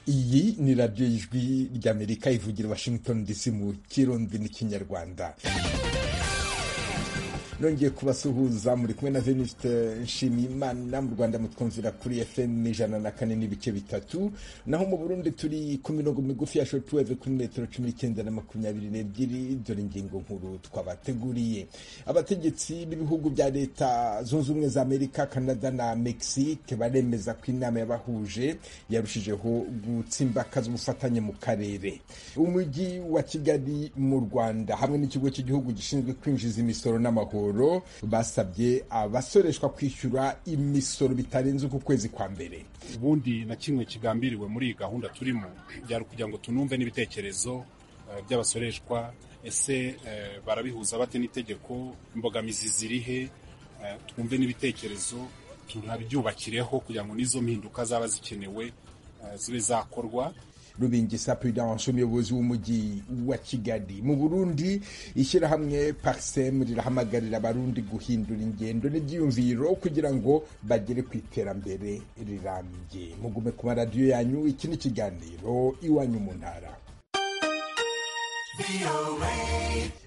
iri ni radiyo y'ijwi ry'amerika ivugira washington dc mu kirundi n'ikinyarwanda nongeye kubasuhuza muri kumwe na veniste nshimiyimana mu rwanda mutwumvira kuri fm ijana na kane n'ibice bitatu naho mu burundi turi ku mirongo migufi ya shortwave kuri metero cumi n'icyenda na makumyabiri n'ebyiri dore ingingo nkuru twabateguriye abategetsi b'ibihugu bya leta zunze ubumwe za amerika canada na mexique baremeza ko inama y'abahuje yarushijeho gutsimbakaza ubufatanye mu karere umujyi wa kigali mu rwanda hamwe n'ikigo cy'igihugu gishinzwe kwinjiza imisoro n'amahoro siporo basabye abasoreshwa kwishyura imisoro bitarenze uku kwezi kwa mbere ubundi na kimwe kigambiriwe muri iyi gahunda turimo byari kugira ngo tunumve n'ibitekerezo by'abasoreshwa ese barabihuza bate n'itegeko imbogamizi zirihe twumve n'ibitekerezo tunabyubakireho kugira ngo n'izo mpinduka zaba zikenewe zibe zakorwa rubingisa peredanse umuyobozi w'umujyi wa kigali mu burundi ishyirahamwe parisemu rirahamagarira abarundi guhindura ingendo n'ibyiyumviro kugira ngo bagere ku iterambere rirambye mugume ku maradiyo yanyu iki ni ikiganiro iwanyu mu ntara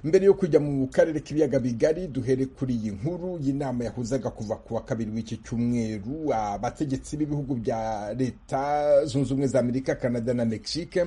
mbere yo kujya mu karere k'ibiyaga bigari duhere kuri iyi nkuru y'inama yahuzaga kuva ku wa kabiri w'iki cyumweru abategetsi b'ibihugu bya leta zunze ubumwe za amerika canada na mexique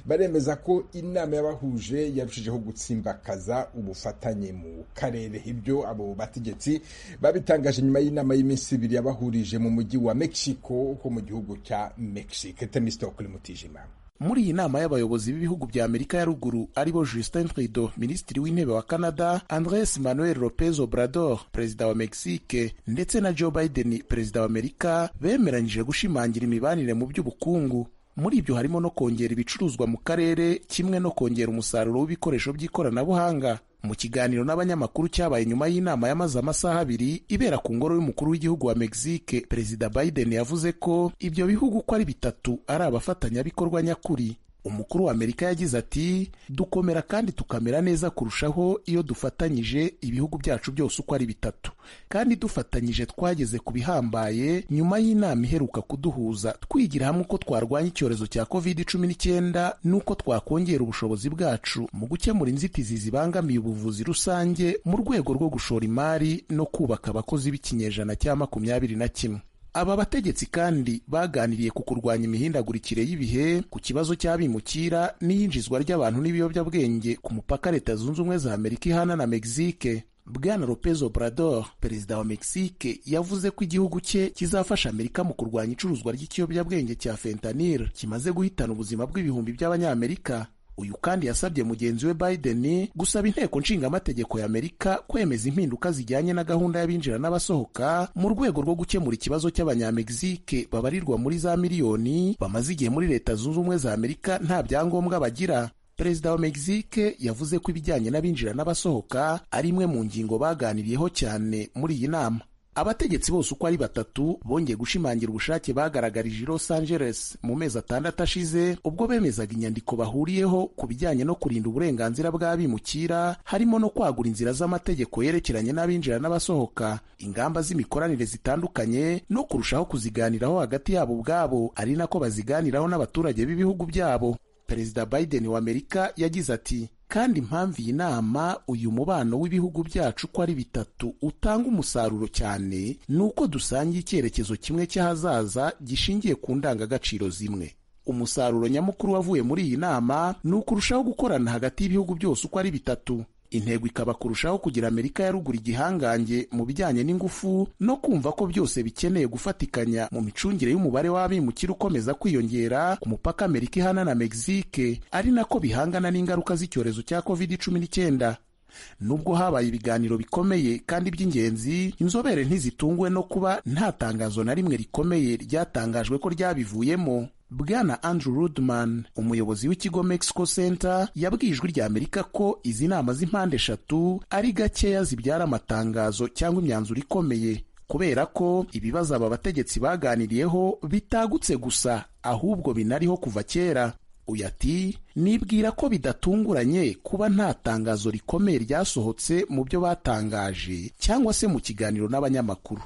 baremeza ko inama y'abahuje yarushijeho gutsimbakaza ubufatanye mu karere ibyo abo bategetsi babitangaje nyuma y'inama y'iminsi ibiri yabahurije mu mujyi wa mexico ho mu gihugu cya mexique temisito kuri mutijima muri iyi nama y'abayobozi b'ibihugu bya amerika ya ruguru aribo justin trudeau minisitiri w'intebe wa canada andres manuel lopez obrador perezida wa mexique ndetse na joe biden perezida wa amerika bemeranyije gushimangira imibanire mu by'ubukungu muri ibyo harimo no kongera ibicuruzwa mu karere kimwe no kongera umusaruro w'ibikoresho by'ikoranabuhanga mu kiganiro n'abanyamakuru cyabaye nyuma y'inama yamaze amasaha abiri ibera ku ngoro y'umukuru w'igihugu wa mexique perezida biden yavuze ko ibyo bihugu uko ari bitatu ari abafatanyabikorwa nyakuri umukuru wa amerika yagize ati dukomera kandi tukamera neza kurushaho iyo dufatanyije ibihugu byacu byose uko ari bitatu kandi dufatanyije twageze ku bihambaye nyuma y'inama iheruka kuduhuza twigira hamwe uko twarwanya icyorezo cya covid cumi n'icyenda n'uko twakongera ubushobozi bwacu mu gukemura inzitizi zibangamiye ubuvuzi rusange mu rwego rwo gushora imari no kubaka abakozi b'ikinyejana cya makumyabiri na kimwe aba bategetsi kandi baganiriye ku kurwanya imihindagurikire y'ibihe ku kibazo cy'abimukira n'iyinjizwa ry'abantu n'ibiyobyabwenge ku mupaka leta zunze ubumwe za amerika ihana na mexique bwana lopez obrador perezida wa mexique yavuze ko igihugu cye kizafasha amerika mu kurwanya icuruzwa ry'ikiyobyabwenge cya fentanil kimaze guhitana ubuzima bw'ibihumbi by'abanyamerika uyu kandi yasabye mugenzi we Biden gusaba inteko nshingamategeko ya Amerika kwemeza impinduka zijyanye na gahunda y'abinjira n'abasohoka mu rwego rwo gukemura ikibazo cy'abanyamegizike babarirwa muri za miliyoni bamaze igihe muri leta zunze ubumwe za Amerika nta byangombwa bagira perezida wa Mexique yavuze ko ibijyanye n'abinjira n'abasohoka ari imwe mu ngingo baganiriyeho cyane muri iyi nama abategetsi bose uko ari batatu bongeye gushimangira ubushake bagaragarije i Los Angeles mu mezi atandatu ashize ubwo bemezaga inyandiko bahuriyeho ku bijyanye no kurinda uburenganzira bw'abimukira harimo no kwagura inzira z'amategeko yerekeranye n'abinjira n'abasohoka ingamba z'imikoranire zitandukanye no kurushaho kuziganiraho hagati yabo ubwabo ari nako baziganiraho n'abaturage b'ibihugu byabo perezida Biden wa Amerika yagize ati kandi impamvu iyi nama uyu mubano w'ibihugu byacu uko ari bitatu utanga umusaruro cyane ni uko dusangiye icyerekezo kimwe cy'ahazaza gishingiye ku ndangagaciro zimwe umusaruro nyamukuru wavuye muri iyi nama ni ukurushaho gukorana hagati y'ibihugu byose uko ari bitatu intego ikaba kurushaho kugira amerika ya ruguru igihangange mu bijyanye n'ingufu no kumva ko byose bikeneye gufatikanya mu micungire y'umubare w'abimukira ukomeza kwiyongera ku mupaka amerika ihana na mexique ari nako bihangana n'ingaruka z'icyorezo cya covid cumi n'icyenda nubwo habaye ibiganiro bikomeye kandi by'ingenzi inzobere ntizitunguwe no kuba nta tangazo na rimwe rikomeye ryatangajwe ko ryabivuyemo bwana andrew rudman umuyobozi w'ikigo mexico center yabwiye ijwi rya amerika ko izi nama z'impande eshatu ari gakeya zibyara amatangazo cyangwa imyanzuro ikomeye kubera ko ibibazo aba bategetsi baganiriyeho bitagutse gusa ahubwo binariho kuva kera uyu ati nibwira ko bidatunguranye kuba nta tangazo rikomeye ryasohotse mu byo batangaje cyangwa se mu kiganiro n'abanyamakuru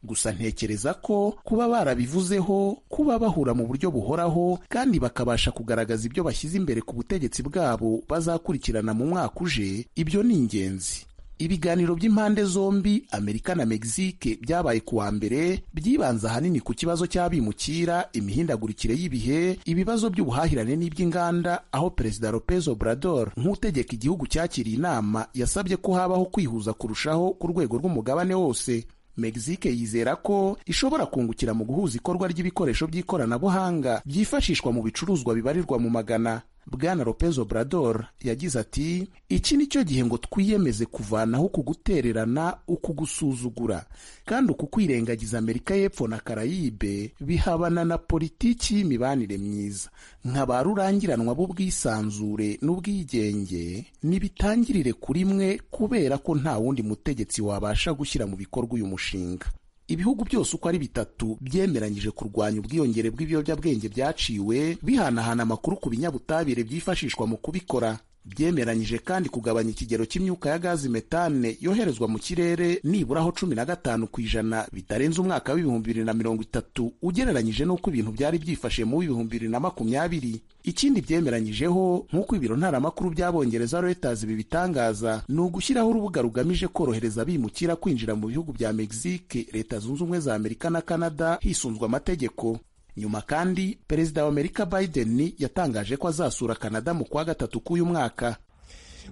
gusa ntekereza ko kuba barabivuzeho kuba bahura mu buryo buhoraho kandi bakabasha kugaragaza ibyo bashyize imbere ku butegetsi bwabo bazakurikirana mu mwaka uje ibyo ni ingenzi ibiganiro by'impande zombi amerika na mexique byabaye ku wa mbere byibanze ahanini ku kibazo cy'abimukira imihindagurikire y'ibihe ibibazo by'ubuhahirane n'iby'inganda aho perezida lopez obrador nk'utegeka igihugu cyakiriye inama yasabye ko habaho kwihuza kurushaho ku rwego rw'umugabane wose mexique yizera ko ishobora kungukira mu guhuza ikorwa ry'ibikoresho by'ikoranabuhanga byifashishwa mu bicuruzwa bibarirwa mu magana bwana lopez obrador yagize ati iki ni cyo gihe ngo twiyemeze kuvanaho uku gutererana uku gusuzugura kandi uku kwirengagiza amerika y'epfo na karayibe bihabana na politiki y'imibanire myiza nka ba rurangiranwa b'ubwisanzure n'ubwigenge nibitangirire kuri mwe kubera ko nta wundi mutegetsi wabasha gushyira mu bikorwa uyu mushinga ibihugu byose uko ari bitatu byemeranyije kurwanya ubwiyongere bw'ibiyobyabwenge byaciwe bihanahana amakuru ku binyabutabire byifashishwa mu kubikora byemeranyije kandi kugabanya ikigero cy'imyuka ya gazi metane yoherezwa mu kirere nibura aho cumi na gatanu ku ijana bitarenze umwaka w'ibihumbi bibiri na mirongo itatu ugereranyije n'uko ibintu byari byifashe mu w'ibihumbi bibiri na makumyabiri ikindi byemeranyijeho nk'uko ibiro ntaramakuru by'abongereza Reuters bibitangaza ni ugushyiraho urubuga rugamije korohereza abimukira kwinjira mu bihugu bya Mexique Leta Zunze Ubumwe za Amerika na Canada hisunzwe amategeko nyuma kandi perezida wa amerika biden yatangaje ko azasura canada mu kwa gatatu k'uyu mwaka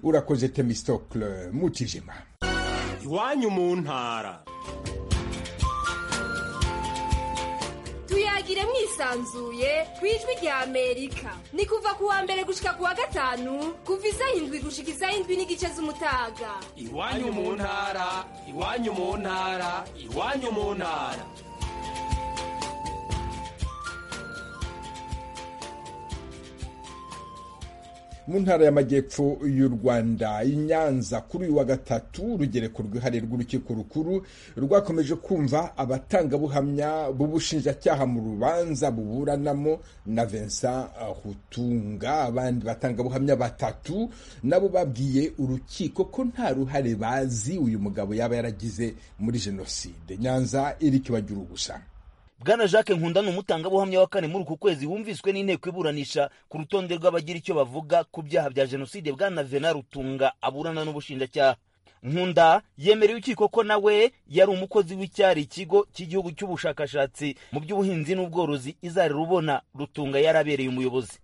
urakoze temistokle mu kijima iwanyu mu ntara tuyagire mwisanzuye ku ijwi rya amerika ni kuva ku wa mbere gushika ku wa gatanu kuva izahindwi gushika izahindwi n'igice z'umutaga iwanyu mu ntara iwanyu mu ntara iwanyu mu ntara mu ntara y'amajyepfo y'u rwanda i nyanza kuri uyu wa gatatu urugereko rwihariye rw'urukiko rukuru rwakomeje kumva abatangabuhamya b'ubushinjacyaha mu rubanza buburanamo na vincent hutunga abandi batangabuhamya batatu nabo babwiye urukiko ko nta ruhare bazi uyu mugabo yaba yaragize muri jenoside nyanza iri kibagira ubusa bwana jacques nkunda ni umutangabuhamya wa kane muri uku kwezi wumviswe n'inteko iburanisha ku rutonde rw'abagira icyo bavuga ku byaha bya jenoside bwana vena rutunga aburana n'ubushinjacyaha nkunda yemereye urukiko ko nawe yari umukozi w'icyari ikigo cy'igihugu cy'ubushakashatsi mu by'ubuhinzi n'ubworozi izari rubona rutunga yarabereye umuyobozi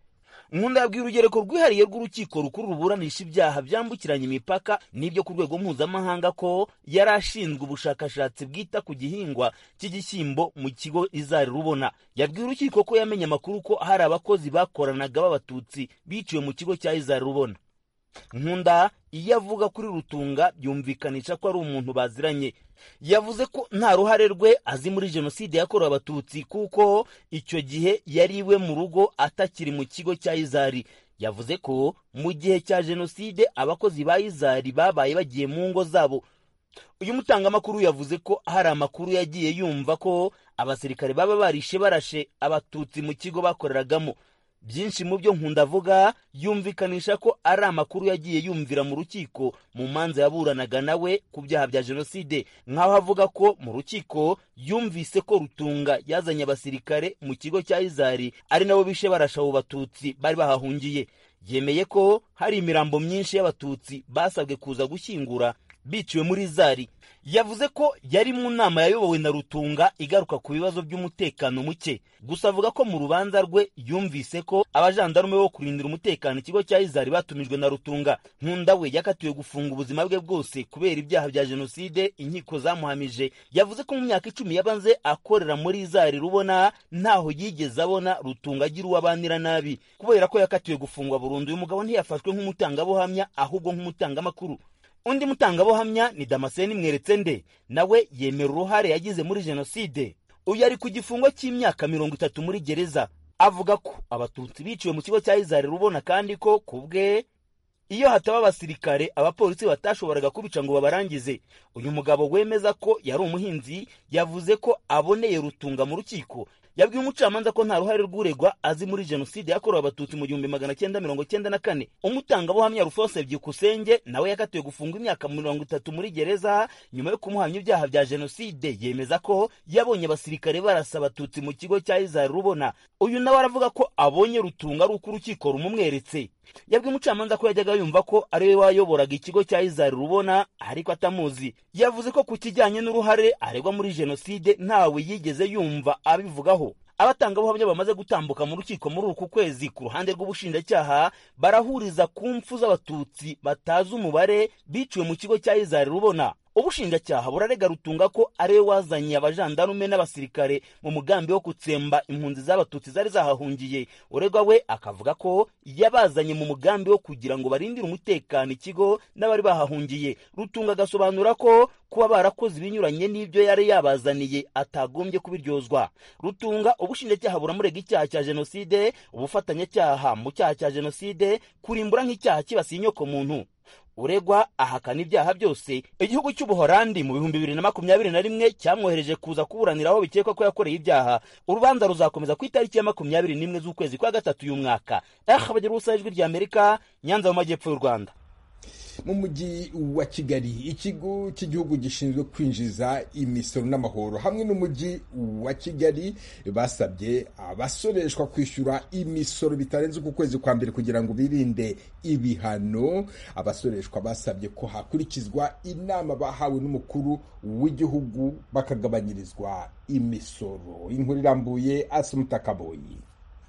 nkunda yabwiye urugereko rwihariye rw'urukiko rukuru ruburanisha ibyaha byambukiranya imipaka n'ibyo ku rwego mpuzamahanga ko yari ashinzwe ubushakashatsi bwita ku gihingwa cy'igishyimbo mu kigo izari rubona yabwiye urukiko ko yamenye amakuru ko hari abakozi bakoranaga b'abatutsi biciwe mu kigo cya izari rubona nkunda iyo avuga kuri rutunga byumvikanisha ko ari umuntu baziranye yavuze ko nta ruhare rwe azi muri jenoside yakorewe abatutsi kuko icyo gihe yari iwe mu rugo atakiri mu kigo cya izari yavuze ko mu gihe cya jenoside abakozi ba izari babaye bagiye mu ngo zabo uyu mutangamakuru yavuze ko hari amakuru yagiye yumva ko abasirikare baba barishe barashe abatutsi mu kigo bakoreragamo byinshi mu byo nkunda avuga yumvikanisha ko ari amakuru yagiye yumvira mu rukiko mu manza yaburanaga nawe ku byaha bya jenoside nk'aho avuga ko mu rukiko yumvise ko rutunga yazanye abasirikare mu kigo cya izari ari nabo bishe barashabo batutsi bari bahahungiye yemeye ko hari imirambo myinshi y'abatutsi basabwe kuza gushyingura biciwe muri izari yavuze ko yari mu nama yayobowe na rutunga igaruka ku bibazo by'umutekano muke gusa avuga ko mu rubanza rwe yumvise ko abajandarume bo kurindira umutekano ikigo cya izari batumijwe na rutunga nkunda we yakatiwe gufunga ubuzima bwe bwose kubera ibyaha bya jenoside inkiko zamuhamije yavuze ko mu myaka icumi yabanze akorera muri izari rubona ntaho yigeze abona rutunga agira uwo abanira nabi kubera ko yakatiwe gufungwa burundu uyu mugabo ntiyafashwe nk'umutangabuhamya ahubwo nk'umutangamakuru undi mutangabuhamya ni damascene mweretse nde nawe yemera uruhare yagize muri jenoside uyu ari ku gifungo cy'imyaka mirongo itatu muri gereza avuga ko abatutsi biciwe mu kigo cya izari rubona kandi ko ku bwe iyo hataba abasirikare abapolisi batashoboraga kubica ngo babarangize uyu mugabo wemeza ko yari umuhinzi yavuze ko aboneye rutunga mu rukiko yabwiye umucamanza ko nta ruhare rw'uregwa azi muri jenoside yakorewe abatutsi mu gihumbi magana cyenda mirongo cyenda na kane umutangabuhamya rufose byikusenge nawe yakatiwe gufungwa imyaka mirongo itatu muri gereza nyuma yo kumuhamya ibyaha bya jenoside yemeza ko yabonye abasirikare barasa abatutsi mu kigo cya izari rubona uyu nawe aravuga ko abonye rutunga ari uko urukiko rumumweretse yabwiye umucamanza ko yajyaga yumva ko ari we wayoboraga ikigo cya izari rubona ariko atamuzi yavuze ko ku kijyanye n'uruhare aregwa muri jenoside ntawe yigeze yumva abivugaho abatangabuhamya bamaze gutambuka mu rukiko muri uku kwezi ku ruhande rw'ubushinjacyaha barahuriza ku mpfu z'abatutsi batazi umubare biciwe mu kigo cya izari rubona ubushinjacyaha burarega rutunga ko ari we wazanye abajandarume n'abasirikare mu mugambi wo gutsemba impunzi z'abatutsi zari zahahungiye uregwa we akavuga ko yabazanye mu mugambi wo kugira ngo barindire umutekano ikigo n'abari bahahungiye rutunga agasobanura ko kuba barakoze ibinyuranye n'ibyo yari yabazaniye atagombye kubiryozwa rutunga ubushinjacyaha buramurega icyaha cya jenoside ubufatanyacyaha mu cyaha cya jenoside kurimbura nk'icyaha kibasiye inyoko muntu uregwa ahakana ibyaha byose igihugu cy'ubuhorandi mu bihumbi bibiri na makumyabiri na rimwe cyamwohereje kuza kuburanira aho bikekwa ko yakoreye ibyaha urubanza ruzakomeza ku itariki ya makumyabiri n'imwe z'ukwezi kwa gatatu y'uyu mwaka aha bagira ubusa ijwi rya amerika nyanza mu majyepfo y'u rwanda mu mujyi wa kigali ikigo cy'igihugu gishinzwe kwinjiza imisoro n'amahoro hamwe n'umujyi wa kigali basabye abasoreshwa kwishyura imisoro bitarenze uku kwezi kwa mbere kugira ngo birinde ibihano abasoreshwa basabye ko hakurikizwa inama bahawe n'umukuru w'igihugu bakagabanyirizwa imisoro inkuru irambuye asumutakaboyi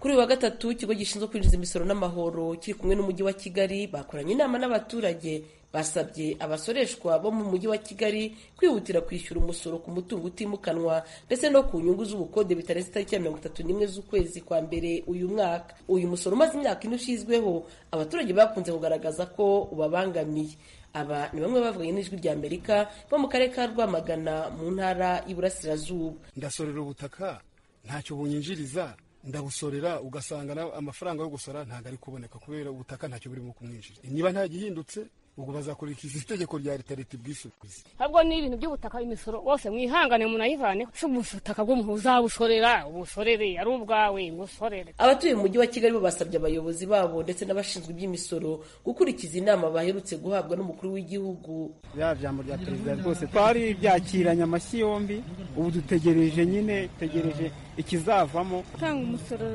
kuri uyu wa gatatu ikigo gishinzwe kwinjiza imisoro n'amahoro kiri kumwe n'umujyi wa kigali bakoranye inama n'abaturage basabye abasoreshwa bo mu mujyi wa kigali kwihutira kwishyura umusoro ku mutungo utimukanwa ndetse no ku nyungu z'ubukode bitarenze itariki ya mirongo itatu n'imwe z'ukwezi kwa mbere uyu mwaka uyu musoro umaze imyaka ine ushyizweho abaturage bakunze kugaragaza ko ubabangamiye aba ni bamwe bavuganye n'ijwi rya amerika bo mu karere ka rwamagana mu ntara y'iburasirazuba ndasorera ubutaka ntacyo bunyinjiriza ndabusorera ugasanga nawe amafaranga yo gusora ntabwo ari kuboneka kubera ubutaka ntacyo burimo kumwinjira niba nta gihindutse ubwo bazakurikiza itegeko rya leta leta ubwisubise ahubwo ni ibintu by'ubutaka imisoro wose mwihangane munayivane si ubutaka bw'umuzabusorera ubusorere ari ubwawe ngusorere abatuye mu mujyi wa kigali bo basabye abayobozi babo ndetse n'abashinzwe iby'imisoro gukurikiza inama baherutse guhabwa n'umukuru w'igihugu bya jambo rya perezida rwose twari byakiranye amashyi yombi ubu dutegereje nyine dutegereje ikizavamo gutanga umusoro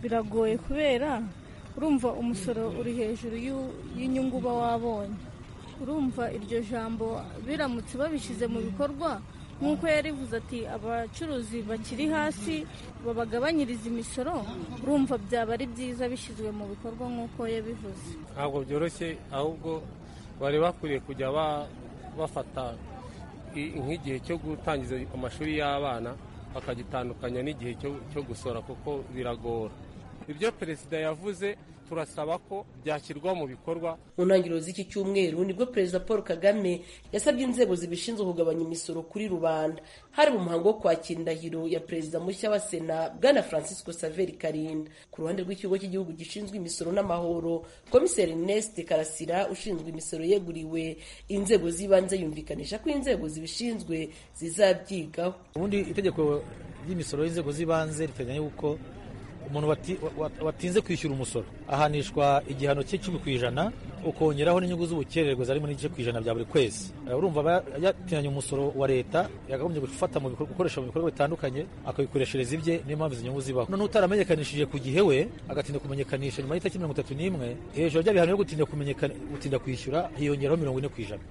biragoye kubera urumva umusoro uri hejuru y'inyungu uba wabonye urumva iryo jambo biramutse babishyize mu bikorwa nk'uko yarivuze ati abacuruzi bakiri hasi babagabanyiriza imisoro urumva byaba ari byiza bishyizwe mu bikorwa nk'uko yabivuze ntabwo byoroshye ahubwo bari bakwiriye kujya bafata nk'igihe cyo gutangiza amashuri y'abana bakagitandukanya n'igihe cyo gusora kuko biragora ibyo perezida yavuze turasaba ko byashyirwa mu bikorwa mu ntangiriro z'iki cyumweru nibwo perezida paul kagame yasabye inzego zibishinzwe kugabanya imisoro kuri rubanda hari mu muhango wo kwakira indahiro ya perezida mushya wa sena bwana francisco saveri karinda ku ruhande rw'ikigo cy'igihugu gishinzwe imisoro n'amahoro komiseri ernest karasira ushinzwe imisoro yeguriwe inzego z'ibanze yumvikanisha ko inzego zibishinzwe zizabyigaho ubundi itegeko ry'imisoro y'inzego z'ibanze riteganya yuko umuntu watinze kwishyura umusoro ahanishwa igihano cy'icumi ku ijana ukongeraho n'inyungu z'ubukererwe zarimo n'igice ku ijana bya buri kwezi urumva yatinanye umusoro wa leta yakagombye gufata mu bikorwa gukoresha mu bikorwa bitandukanye akabikoreshereza ibye niyo mpamvu izo nyungu zibaho noneho utaramenyekanishije ku gihe we agatinda kumenyekanisha nyuma y'itariki mirongo itatu n'imwe hejuru by'abihano byo gutinda gutinda kwishyura hiyongeraho mirongo ine ku ijana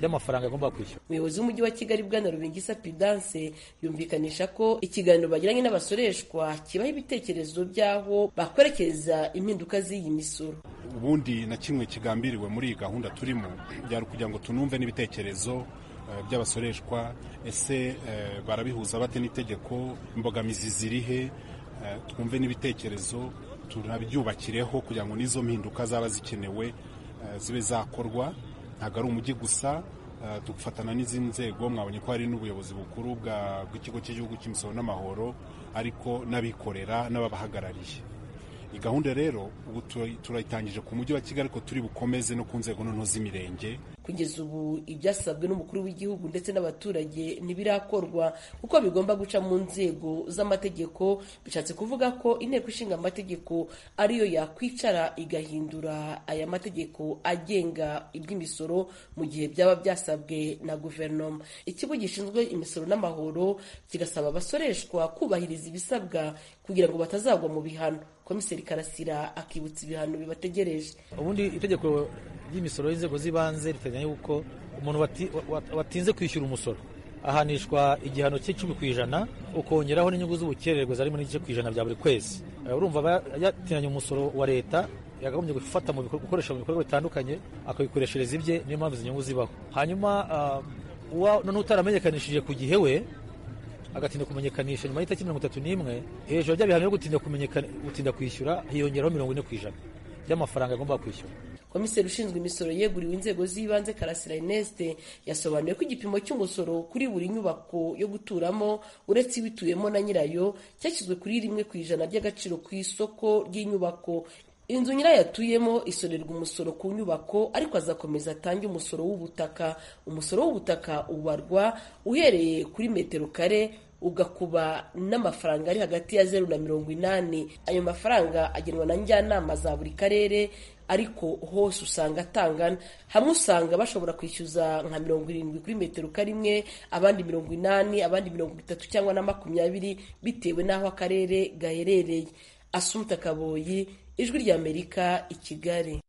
y'amafaranga agomba kwishyura umuyobozi w'umujyi wa kigali bwana rubingisa pidanse yumvikanisha ko ikiganiro bagiranye n'abasoreshwa kibaho ibitekerezo by'aho bakwerekeza impinduka z'iyi misoro ubundi na kimwe kigambiriwe muri iyi gahunda turimo byari kugira ngo tunumve n'ibitekerezo by'abasoreshwa ese barabihuza bate n'itegeko imbogamizi zirihe twumve n'ibitekerezo tunabyubakireho kugira ngo n'izo mpinduka zaba zikenewe zibe zakorwa ntabwo ari umujyi gusa tugafatana n'izindi nzego mwabonye ko hari n'ubuyobozi bukuru bw'ikigo cy'igihugu cy'imisoro n'amahoro ariko n'abikorera n'ababahagarariye iyi gahunda rero ubu turayitangije ku mujyi wa kigali ariko turi bukomeze no ku nzego noneho z'imirenge ku kugeza ubu ibyasabwe n'umukuru w'igihugu ndetse n'abaturage ntibirakorwa kuko bigomba guca mu nzego z'amategeko bishatse kuvuga ko inteko ishinga amategeko ariyo yakwicara igahindura aya mategeko agenga iby'imisoro mu gihe byaba byasabwe na guverinoma ikigo gishinzwe imisoro n'amahoro kigasaba abasoreshwa kubahiriza ibisabwa kugira ngo batazagwa mu bihano komiseri karasira akibutsa ibihano bibategereje ubundi itegeko ry'imisoro y'inzego z'ibanze riteganya yuko umuntu wati- wa- watinze kwishyura umusoro ahanishwa igihano cy'icumi ku ijana ukongeraho n'inyungu z'ubukererwe zari muri igice ku ijana bya buri kwezi Eh, urumva aba yatinanye umusoro wa leta yakagombye gufata mu bikorwa- gukoresha mu bikorwa bitandukanye akabikoreshereza ibye niyo mpamvu izo nyungu zibaho hanyuma ah, uwa noneho utaramenyekanishije ku gihe we agatinda kumenyekanisha nyuma y'itariki mirongo itatu n'imwe hejuru ry'abihano byo gutinda kumenyekana gutinda kwishyura hiyongeraho mirongo ine ku ijana by'amafaranga agomba kwishyura komiseri ushinzwe imisoro yeguriwe inzego z'ibanze karasira ineste yasobanuye ko igipimo cy'umusoro kuri buri nyubako yo guturamo uretse ibituyemo na nyirayo cyashyizwe kuri rimwe ku ijana ry'agaciro ku isoko ry'inyubako inzu nyirayo atuyemo isorerwa umusoro ku nyubako ariko azakomeza atange umusoro w'ubutaka umusoro w'ubutaka ubarwa uhereye kuri metero kare ugakuba n'amafaranga ari hagati ya zeru na mirongo inani ayo mafaranga agenwa na njyanama za buri karere ariko hose usanga atangana hamwe usanga bashobora kwishyuza nka mirongo irindwi kuri metero karimwe abandi mirongo inani abandi mirongo itatu cyangwa na makumyabiri bitewe n'aho akarere gaherereye asumta kaboyi ijwi ry'amerika i kigali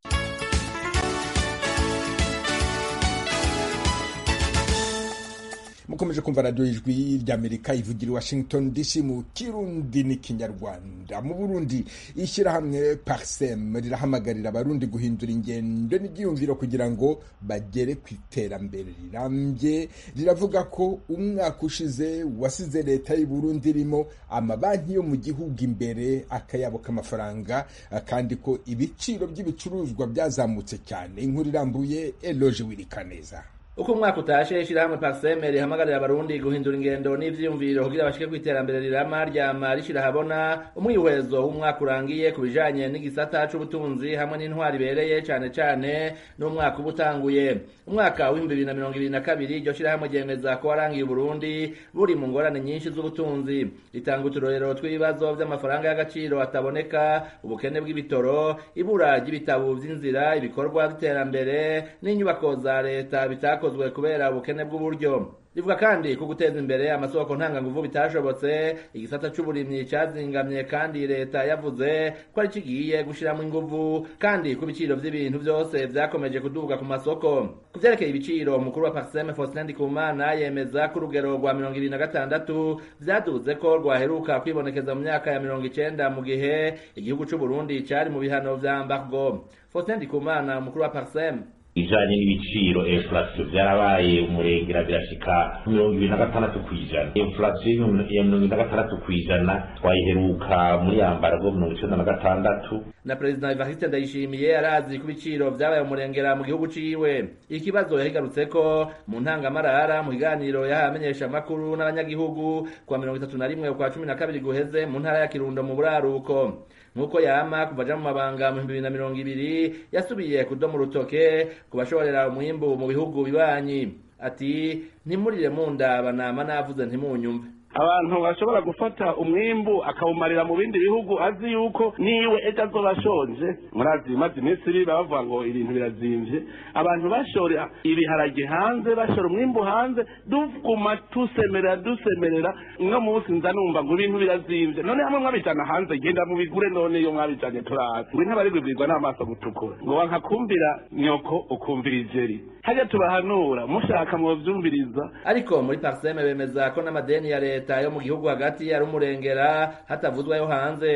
mukomeje kumva radiyo ijwi ry'amerika ivugira i washington dc mu kirundi n'ikinyarwanda mu burundi ishyirahamwe parsem rirahamagarira abarundi guhindura ingendo n'ibyiyumviro kugira ngo bagere ku iterambere rirambye riravuga ko umwaka ushize wasize leta y'u burundi irimo amabanki yo mu gihugu imbere akayabo k'amafaranga kandi ko ibiciro by'ibicuruzwa byazamutse cyane inkuru irambuye eloge wirikaneza uko umwaka utashe ishyirahamwe parseme rihamagarira abarundi guhindura ingendo n'ivyiyumviro kugira bashike ku iterambere rirama ryama rishira habona umwihwezo w'umwaka urangiye ku bijanye n'igisata c'ubutunzi hamwe n'intwari ibereye cane cane n'umwaka uba utanguye umwaka w'ibihumbi bibiri na mirongo ibiri na kabiri iryo shirahamwe ryemeza ko warangiye uburundi buri mu ngorane nyinshi z'ubutunzi ritanga uturorero tw'ibibazo vy'amafaranga y'agaciro ataboneka ubukene bw'ibitoro ibura ry'ibitabo vy'inzira ibikorwa by'iterambere n'inyubako za leta bitakozwe kubera ubukene bw'uburyo rivuga kandi ko guteza imbere amasoko ntanganguvu bitashobotse igisata c'uburimyi cazingamye kandi leta yavuze ko ari kigiye gushiramo inguvu kandi ko ibiciro vy'ibintu vyose vyakomeje kuduga ku masoko ku vyerekeye ibiciro umukuru wa parseme faustin ndikumana yemeza ko urugero rwa mirongo ibiri na gatandatu vyaduze ko rwaheruka kwibonekeza mu myaka ya mirongo icenda mu gihe igihugu c'uburundi cari mu bihano vya mbargo faustin ndikumana umukuru wa parseme ibijanye n'ibiciro inflation byarabaye umurengera birashika mirongo ibiri na gatandatu ku ijana inflation y'ibihumbi- ya mirongo ibiri na gatandatu ku ijana twayiheruka muri yambara bwo mirongo icenda na gatandatu na perezida evariste ndayishimiye arazi ko ibiciro vyabaye umurengera mu gihugu ciwe ikibazo yahigarutseko mu ntangamarara mu kiganiro yahaye amenyeshamakuru n'abanyagihugu kuwa mirongo itatu na rimwe ukwa cumi na kabiri guheze mu ntara ya kirundo mu buraruko nk'uko yama kuva aja mu mabanga mu bihumbi bibiri na mirongo ibiri yasubiye kudoma urutoke ku bashorera umwimbu mu bihugu bibanyi ati ntimurire mundaba nama navuze ntimunyumve abantu bashobora gufata umwimbu akawumarira mu bindi bihugu azi yuko niwe ejo azoba ashonje murazi bimaze iminsi iri baba bavuga ngo ibintu birazimvye abantu bashora ibiharage hanze bashora umwimbu hanze duguma tusemerera dusemerera umwe munsi nza numva ngo ibintu birazimvye none hamwe mwabijana hanze genda mubigure none iyo mwabijanye turara ngo intebe arigwibwirwa n'amaso gutukura ngo wankakumbira nyoko ukumvira ijeri hajya tubahanura mushaka mwovyumviriza ariko muri parseme bemeza ko n'amadeni ya leta yo mu gihugu hagati ari umurengera hatavuzwa yo hanze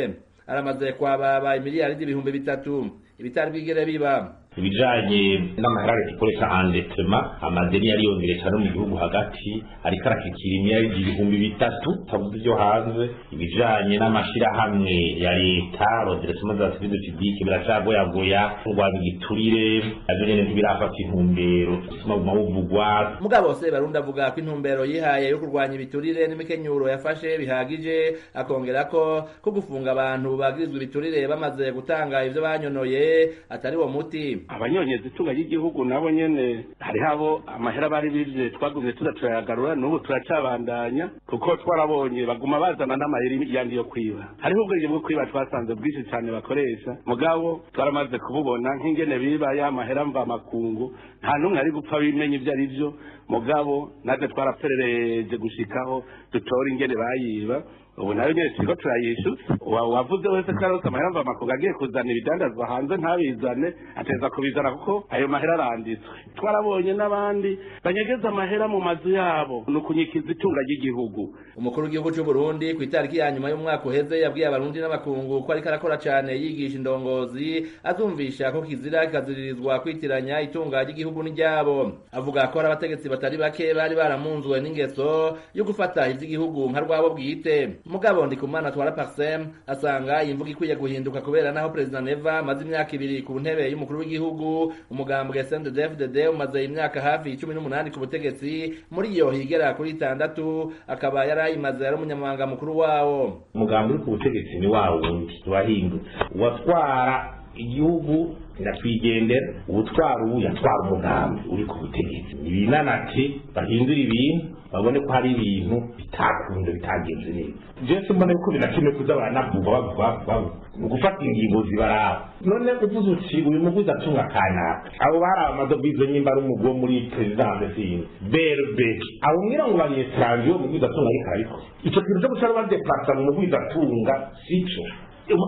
aramaze kwababa imiliyaridi ibihumbi bitatu ibitari bwigere biba ibijanye n'amaherare dukoresha andetrema amadeni yariyongereye cyane mu gihugu hagati ariko arakikira imyari ibihumbi bitatu tavuze ibyo hanze ibijanye n'amashirahamwe ya leta rodresema za sivide pibike biracagoyagoya kurwanya igiturire navyo nyene ntibirafata intumbero bituma buguma buvugwa mugabo se barundi avuga ko intumbero yihaye yo kurwanya ibiturire n'imikenyuro yafashe bihagije akongera ko ko gufunga abantu bagirizwa ibiturire bamaze gutanga ivyo banyonoye atari wo muti abanyonyeza itunga ry'igihugu nabo nyene hariho abo amahera bari bivye twagumye tuza turayagarura n'ubu turacabandanya kuko twarabonye baguma bazana n'amahera yandi yo kwiba hariho ubwenge bwo kwiba twasanze bwinshi cyane bakoresha mugabo twaramaze kububona nk'ingene biba ya mahera mva makungu nta n'umwe ari gupfa bimenye ibyo ari byo mugabo natwe twaraperereze gushikaho dutora ingene bayiba ubu nayo nyine turiko turayishu Wa- wavuze wese ko arose amahera mva makungu agiye kuzana ibidandazwa hanze ntabizane ateza kubizana kuko ayo mahera aranditswe twarabonye n'abandi banyegeza amahera mu mazu yabo ni ukunyikiza itunga ry'igihugu umukuru w'igihugu cy'u Burundi ku itariki ya nyuma y'umwaka uheze yabwiye abarundi n'abakungu ko ariko arakora cyane yigisha indongozi azumvisha ko kizira kikaziririzwa kwitiranya itunga ry'igihugu n'iryabo avuga ko hari abategetsi batari bake bari baramunzwe n'ingeso yo gufata iby'igihugu nka rwabo bwite mugabo ndikumana twara parsem asanga iyi mvugo ikwiye guhinduka kubera naho perezida neva amaze imyaka ibiri ku ntebe y'umukuru w'igihugu umugambwe sndfdd umaze imyaka hafi cumi n'umunani ku butegetsi muri iyo higera kuri itandatu akaba yari ayimaze ari umunyamabanga mukuru wawo umugambi uri ku butegetsi ni wa wundi wahindutse uwatwara igihugu nyakwigendera ubutwara ubu yatwara umugambi uri ku butegetsi ibinanate bahindura ibintu babone ko hari ibintu bitakunda bitagenze neza jewe mbona yuko binakenewe kuza baranavuga bavuga bavuga bavuga. ni ugufata ingingo zibaraba none uvuze uti uyu muguzi atunga kanaka abo bari amadovize nyimba ari umugo muri perezidanse sinzi berbe abo mwira ngo bari etranje uwo muguzi atunga ariko ariko icyo kintu cyo guca badeparasa mu muguzi atunga sico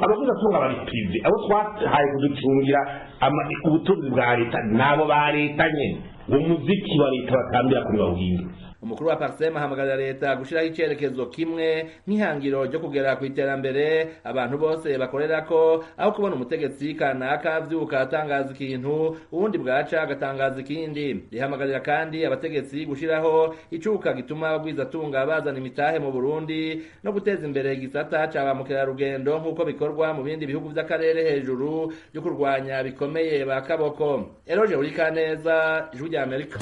abaguzi atunga bari prive abo twahaye kuducungira ama- ubutunzi bwa leta nabo ba leta nyene uwo muziki wa leta batambira kuri bawuhinga umukuru wa parsem ahamagarira leta gushyiraho icyerekezo kimwe nk'ihangiro ryo kugera ku iterambere abantu bose bakorera ko aho kubona umutegetsi kanaka abyuka atangaza ikintu ubundi bwaca agatangaza ikindi rihamagarira kandi abategetsi gushyiraho icuka gituma abagwizatunga bazana imitahe mu burundi no guteza imbere igisata cya ba mukerarugendo nk'uko bikorwa mu bindi bihugu by'akarere hejuru byo kurwanya bikomeye ba kaboko eroje urikaneza ijwi rya amerika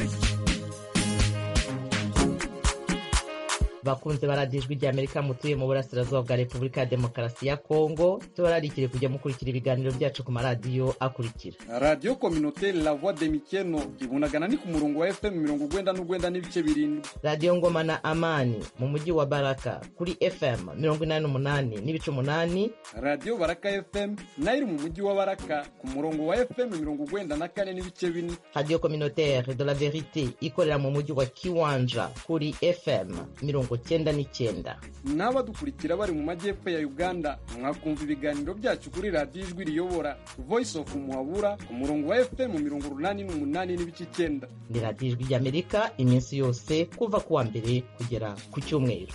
bakunze baradiyo ijwi rya amerika mutuye mu burasirazuba bwa repubulika ya demokarasi ya kongo tubararikire kujya mukurikira ibiganiro byacu ku maradiyo akurikira radiyo kominoteri la voix de mikeno ibunagana ni ku murongo wa fm mirongo urwenda n'urwenda n'ibice birindwi radiyo ngoma na amani mu mujyi wa baraka kuri fm mirongo inani n'umunani n'ibice umunani radiyo baraka fm nayo iri mu mujyi wa baraka ku murongo wa fm mirongo urwenda na kane n'ibice bine radiyo communautaire de la verite ikorera mu mujyi wa kiwanja kuri fm mirongo cyenda n'icyenda n'abadukurikira bari mu majyepfo ya uganda mwakumva ibiganiro byacu kuri radiyo ijwi riyobora voice of muhabura ku murongo wa fm mirongo urunani n'umunani n'ibice icyenda ni radiyo ijwi rya amerika iminsi yose kuva ku wa mbere kugera ku cyumweru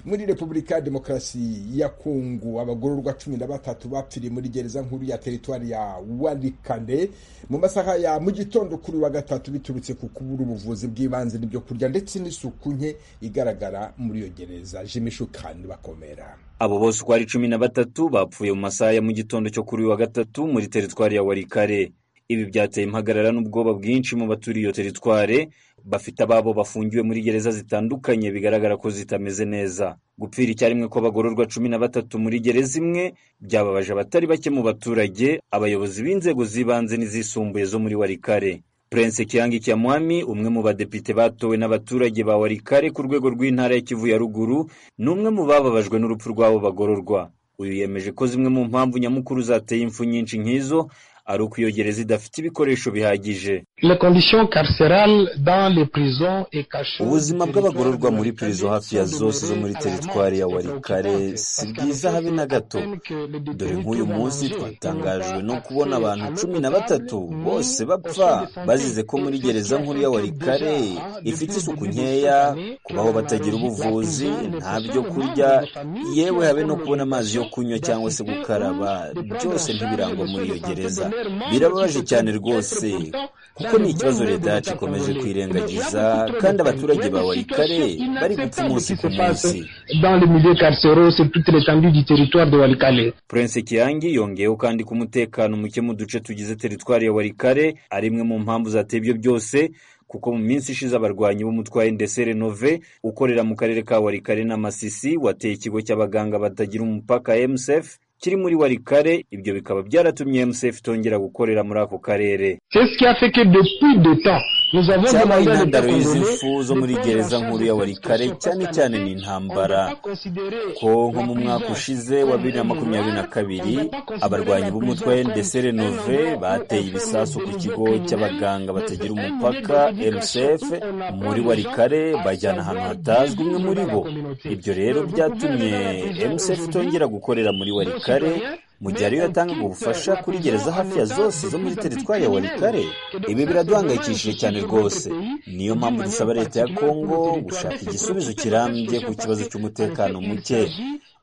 muri repubulika ya demokarasi ya kongo abagororwa cumi na batatu bapfiriye muri gereza nkuru ya teritwari ya warikande mu masaha ya mu gitondo kuri uyu wa gatatu biturutse ku kubura ubuvuzi bw'ibanze n'ibyo kurya ndetse n'isuku nke igaragara muri iyo gereza jimishukani bakomera abo bose uko ari cumi na batatu bapfuye mu masaha ya mu gitondo cyo kuri uyu wa gatatu muri teritwari ya warikare ibi byateye impagarara n'ubwoba bwinshi mu baturiye iyo teritware bafite ababo bafungiwe muri gereza zitandukanye bigaragara ko zitameze neza gupfira icyarimwe kw'abagororwa cumi na batatu muri gereza imwe byababaje abatari bake mu baturage abayobozi b'inzego z'ibanze n'izisumbuye zo muri warikare Prince Kiangi Kyamwami umwe mu badepite batowe n'abaturage ba Warikare ku rwego rw'intara ya Kivu ya ruguru ni umwe mu bababajwe n'urupfu rw'abo bagororwa uyu yemeje ko zimwe mu mpamvu nyamukuru zateye impfu nyinshi nk'izo ari uko iyo gereza idafite ibikoresho bihagije Les conditions carcérales dans les prisons et cachées. ubuzima bw'abagororwa muri pirizo hafi ya zose zo muri teritwari ya warikare si bwiza habe na gato dore nk'uyu munsi twatangajwe no kubona abantu cumi na batatu bose bapfa bazize ko muri gereza nkuru ya warikare ifite isuku nkeya kubaho batagira ubuvuzi nta byo kurya yewe habe no kubona amazi yo kunywa cyangwa se gukaraba byose ntibirangwa muri iyo gereza birababaje cyane rwose kuko ni ikibazo leta yacu ikomeje kwirengagiza kandi abaturage ba warikare bari gupfa umunsi ku munsi Dans les milieux carcéraux, c'est toute l'étendue du territoire de Walikale. Prince Kiangi yongeyeho kandi ko umutekano muke mu duce tugize teritwari ya Warikare ari imwe mu mpamvu zateye ibyo byose kuko mu minsi ishize abarwanyi b'umutwaye Ndesere Nove ukorera mu karere ka Warikare na Masisi wateye ikigo cy'abaganga batagira umupaka MSF kiri muri warikare ibyo bikaba byaratumye mcf itongera gukorera muri ako karere C'est ce qui a fait que depuis deux temps, nous avons cyabaye demandé à l'État intandaro y'izi congolais mfu zo muri gereza nkuru ya warikare cyane cyane ni intambara ko nko mu mwaka ushize wa bibiri na makumyabiri na kabiri abarwanyi b'umutwe ndetse renove bateye ibisasu ku kigo cy'abaganga batagira umupaka mcf muri warikare bajyana ahantu hatazwi umwe muri bo ibyo rero byatumye mcf itongera gukorera muri warikare mu gihe ariyo yatangaga ubufasha kuri gereza hafi ya zose zo muri teritwari ya warikare ibi biraduhangayikishije cyane rwose niyo mpamvu dusaba leta ya kongo gushaka igisubizo kirambye ku kibazo cy'umutekano muke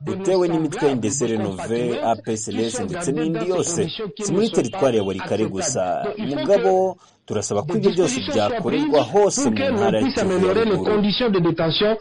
utewe n'imitwe ndetse renove apsls ndetse n'indi yose si muri teritwari ya warikare gusa mugabo turasaba ko ibyo byose byakorerwa hose mu ntara ya puisse kivu ya améliorer les ruguru conditions de détention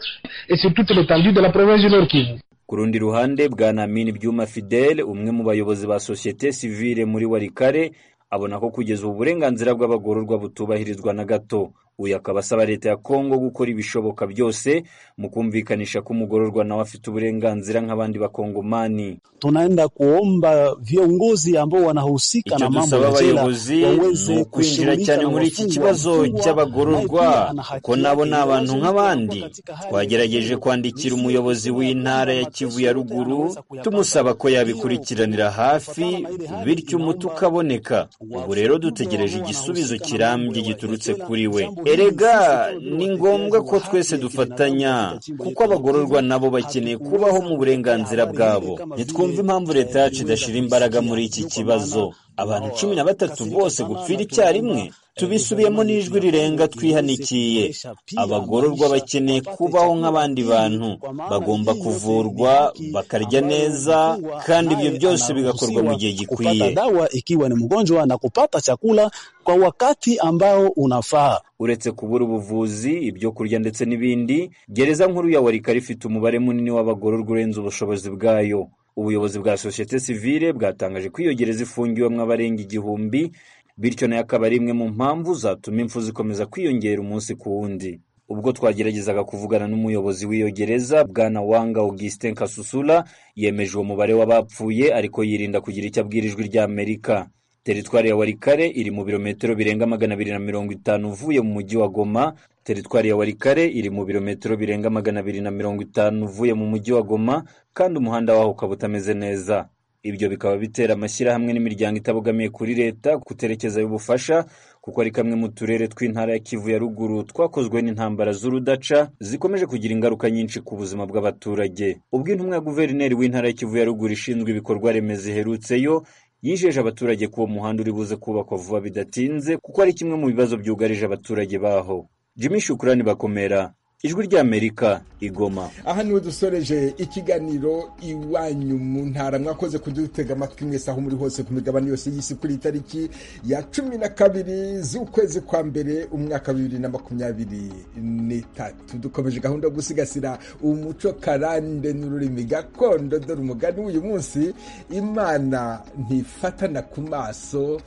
et sur toute l'étendue de la province du Nord Kivu. ku rundi ruhande bwa namini byuma fidele umwe mu bayobozi ba sosiyete sivile muri warikare abona ko kugeza ubu uburenganzira bw'abagororwa butubahirizwa na gato uyu akaba asaba leta ya kongo gukora ibishoboka byose mu kumvikanisha ko umugororwa nawe afite uburenganzira nk'abandi bakongomani tunaenda kuomba viongozi ambao wanahusika icyo na mambo dusaba ya jela abayobozi ni waweze ukwinjira kushughulika cyane na muri iki wafungwa. kibazo Mfungwa cy'abagororwa naye ana haki ko nabo ni yake abantu iwazo nk'abandi katika hali twagerageje kwandikira umuyobozi w'intara ya kivu ya ruguru tumusaba ko yabikurikiranira hafi bityo umuti ukaboneka ubu rero dutegereje igisubizo kirambye giturutse kuri we erega ni ngombwa ko twese dufatanya kuko abagororwa nabo bakeneye kubaho mu burenganzira bwabo ntitwumve impamvu leta yacu idashyira imbaraga muri iki kibazo abantu cumi na batatu bose gupfira icyarimwe tubisubiyemo n'ijwi rirenga twihanikiye abagororwa bakeneye kubaho nk'abandi bantu bagomba kuvurwa bakarya neza kandi ibyo byose bigakorwa mu gihe gikwiye kupata dawa ikiwa ni mgonjwa na kupata chakula kwa wakati ambao unafaa. uretse kubura ubuvuzi ibyo kurya ndetse n'ibindi gereza nkuru ya warikari ifite umubare munini w'abagororwa urenze ubushobozi bwayo ubuyobozi bwa sosiyete sivile bwatangaje ko iyo gereza ifungiwemo abarenga igihumbi bityo nayo akaba ari imwe mu mpamvu zatuma impfu zikomeza kwiyongera umunsi ku wundi ubwo twageragezaga kuvugana n'umuyobozi w'iyo gereza bwana wanga augustin kasusula yemeje uwo mubare w'abapfuye ariko yirinda kugira icyo abwira ijwi ry'amerika teritwari ya warikare iri mu birometero birenga magana abiri na mirongo itanu uvuye mu mujyi wa goma teritwari ya warikare iri mu birometero birenga magana abiri na mirongo itanu uvuye mu mujyi wa goma kandi umuhanda waho ukaba utameze neza ibyo bikaba bitera amashyirahamwe n'imiryango itabogamiye kuri leta kuterekezayo ubufasha kuko ari kamwe mu turere tw'intara ya kivu ya ruguru twakozwe n'intambara z'urudaca zikomeje kugira ingaruka nyinshi ku buzima bw'abaturage ubwo intumwa ya guverineri w'intara ya kivu ya ruguru ishinzwe ibikorwa remezo iherutseyo yijeje abaturage ko uwo muhanda uri buze kubakwa vuba bidatinze kuko ari kimwe mu bibazo byugarije abaturage baho jimmy shukurani bakomera ijwi ry'amerika igoma aha niwe dusoreje ikiganiro iwanyu mu ntara mwakoze kudutega amatwi mwese aho muri hose ku migabane yose y'isi kuri iyi tariki ya cumi na kabiri z'ukwezi kwa mbere umwaka wa bibiri na makumyabiri n'itatu dukomeje gahunda yo gusigasira umuco karande n'ururimi gakondo dore umugani w'uyu munsi imana ntifatana ku maso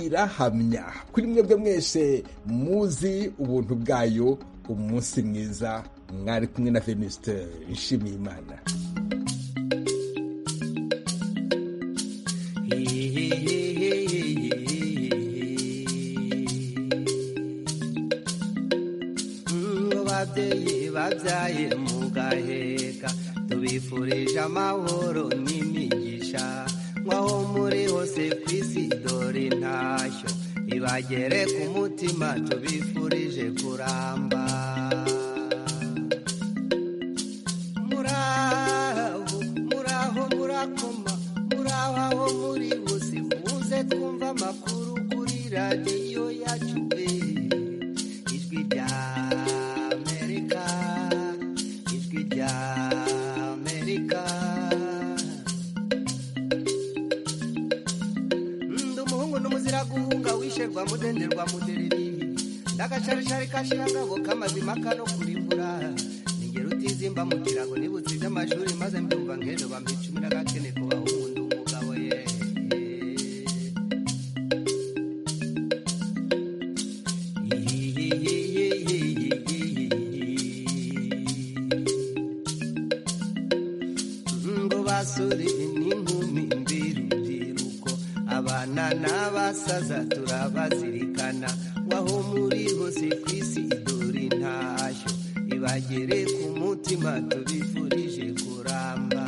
irahamya kuri mwebwe mwese muzi ubuntu bwayo umunsi mwiza mwari kumwe na venuste nshimiyimana babyeyi babyaye mugaheka tubifurije amahoro n'imigisha nk'aho muri hose ku isi dore intashyo ibagere ku mutima tubifurije kuramba muraho muraho murakoma muraho aho muri bose muze twumva amakuru kuri radiyo yacu pe ijwi rya amerika ijwi rya amerika ndi umuhungu n'umuzira guhunga wisherwa mudenderwa mudereri ndagacarishari kashira ngabo k'amazima kano kuri mvura ningero utizimba mu kirago nibutse iby'amashuri maze mbyumva ngendo bambicumi n'agakene kubaho ubundi umugabo ye ngo basore n'inkumi mbe n'abasaza turabazirikana waho muri hose ku isi dore intashyo ibagere ku mutima tubifurije kuramba